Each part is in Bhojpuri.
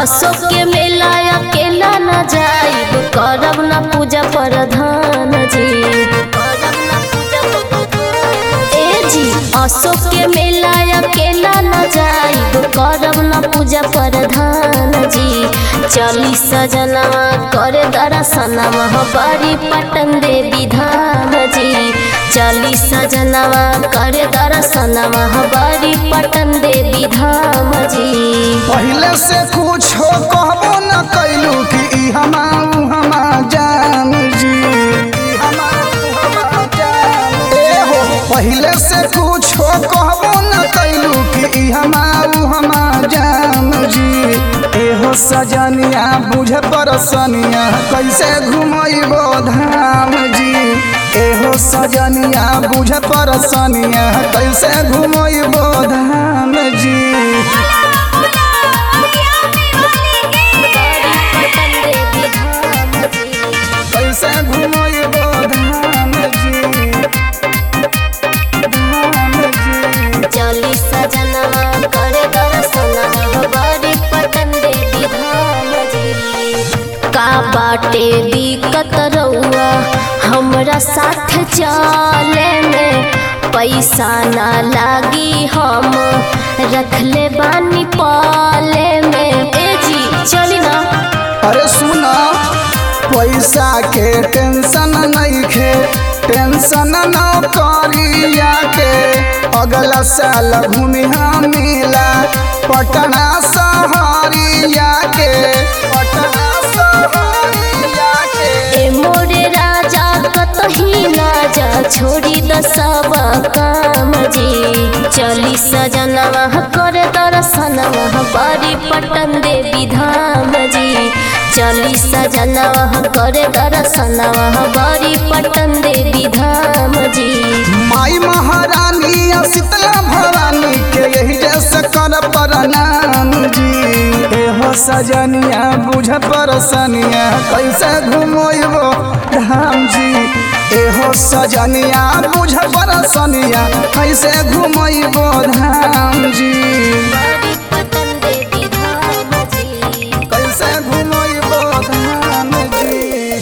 अशोक के मेला अकेला न जाइब करब न पूजा प्रधान जी ए जी अशोक के मेला अकेला न जाइब करब न पूजा प्रधान जी चली सजनवा करे दर्शनवा बड़ी पटन देवी धाम जी चली सजनवा करे दर्शनवा बड़ी पटन देवी धाम जी पहले से कुछ हो कहबो न कैलू कि ई हमा ऊ हमा जान जी ई हमा ऊ हमा जान ए हो पहले से कुछ हो कहबो न कैलू कि ई हमा ऊ हमा जान जी ए हो सजनिया बुझ परसनिया कैसे घुमैबो धाम जी ए हो सजनिया बुझ परसनिया कैसे घुमैबो धाम जी कैसे घुमैबो धाम जी धाम जी चली सजनवा करे दर्शनवा बड़ी पटन देवी धाम जी का बाटे दिक्कत रउआ हमरा साथ चले में पैसा ना लागी हम रखले बानी पाले में ए जी चली ना अरे सुना पैसा के टेंशन नहीं खे टेंशन न करिया के अगला साल घूमी हम मिला पटना सहरिया के पटना सहरिया के ए मोरे राजा कतही ना जा छोड़ी द सब काम जी चली सजनवा कर दर्शनवा बड़ी पटन देवी धाम जी चली सजनवा कर दर्शनवा बड़ी पटन देवी धाम जी माई महारानी आ शीतला भवानी के यही जैसे कर प्रणाम जी ए हो सजनिया बुझ परसनिया कैसे घुमोइबो धाम जी ए हो सजनिया बुझ परसनिया कैसे घुमोइबो धाम जी बड़ी पटन देवी धाम जी कैसे घुमोइबो धाम जी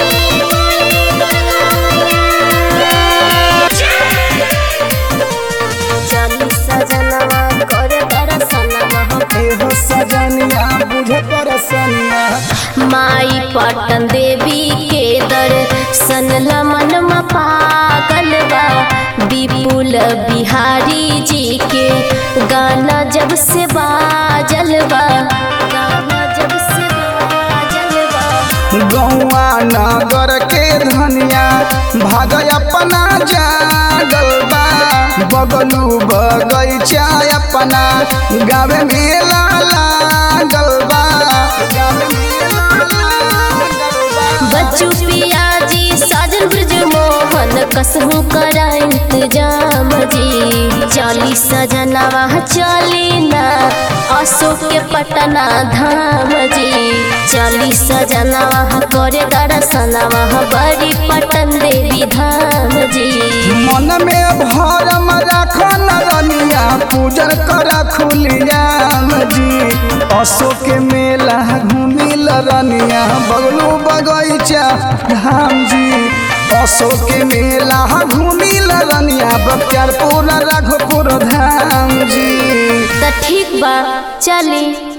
चली सजनवा कर दर्शनवा ए हो सजनिया बुझ परसनिया माई पटन देवी के दर्शन लमन में पागल बा विपुल बिहारी जी के गाना जब से बाजल बा गाना जब से बाजल बा गौआ नगर के धनिया भाग अपना जागल बा बगलू बगैचा अपना गावे मेला लागल बा गावे मेला लागल बा बच्चू पियाजी साजन ब्रज मोहन कसहू करा इंतजाम जी चली सजनवा चली ना अशोक के पटना धाम जी चली सजनवा करे दर्शनवा बड़ी पटन देवी धाम जी मन में भरम राखन रनिया पूजन कर खुलियाम जी अशोक के मेला घूमिल रनिया बगलू बगैचा धाम जी अशोक के मेला घूमिल रनिया बख्तियारपुर राघोपुर धाम जी त ठीक बा चली